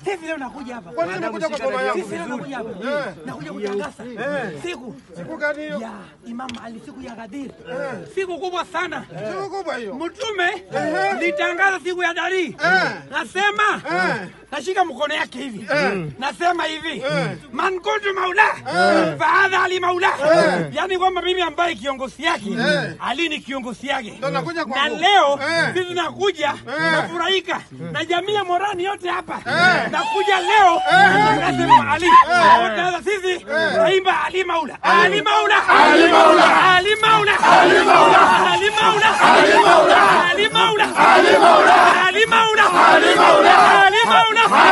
Sisi leo nakuja hapa. Kwa nini umekuja kwa boma yangu? Sisi leo nakuja hapa. Eh. Nakuja kutangaza siku Siku gani hiyo? ya Imam Ali, siku ya Ghadir. Siku kubwa sana. Siku kubwa hiyo. Mtume litangaza siku ya dari, nasema nashika mkono yake hivi, nasema hivi man kuntu maula fahadha ali maula, yani kwamba mimi ambaye kiongozi yake Ali ni kiongozi yake, Ndo nakuja na kwangu. leo Eh. sisi nakuja nafurahika na jamii ya Morani yote hapa, nakuja leo nasema Ali Sasa sisi naimba Ali maula Ali maula Ali maula Ali maula Ali maula Ali maula Ali maula Ali maula Ali maula Ali maula Ali maula Ali maula